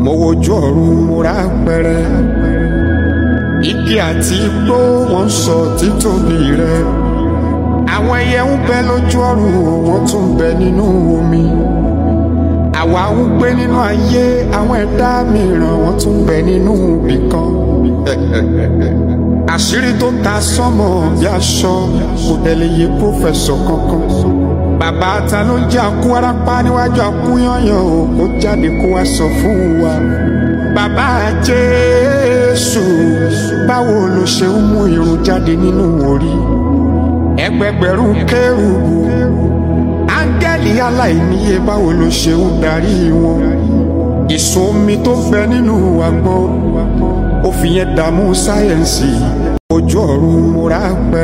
mo wojú ọ̀run mo rà pẹrẹ igi àti igbó wọn sọ títóbi rẹ àwọn ẹyẹ ń bẹ lójú ọ̀run wọn tún ń bẹ nínú omi àwa ń gbé nínú ayé àwọn ẹ̀dá mìíràn wọn tún ń bẹ nínú ibì kan àṣírí tó ta sọmọ bí aṣọ kò tẹ̀lé yé pòfẹsọ kankan bàbá ta ló ń jẹ àkú arápá níwájú àkú yànyàn o kó jáde kó wá sọ fún wa bàbá jésù báwo ló ṣe ń mú irun jáde nínú orí ẹgbẹgbẹ̀rún kérúbù áńgẹ́lì aláìníye báwo ló ṣe ń darí wọn ìsun omi tó bẹ nínú agbọ́n ó fi yẹn dààmú sáyẹ̀nsì ojú ọ̀run mo rà pẹ́.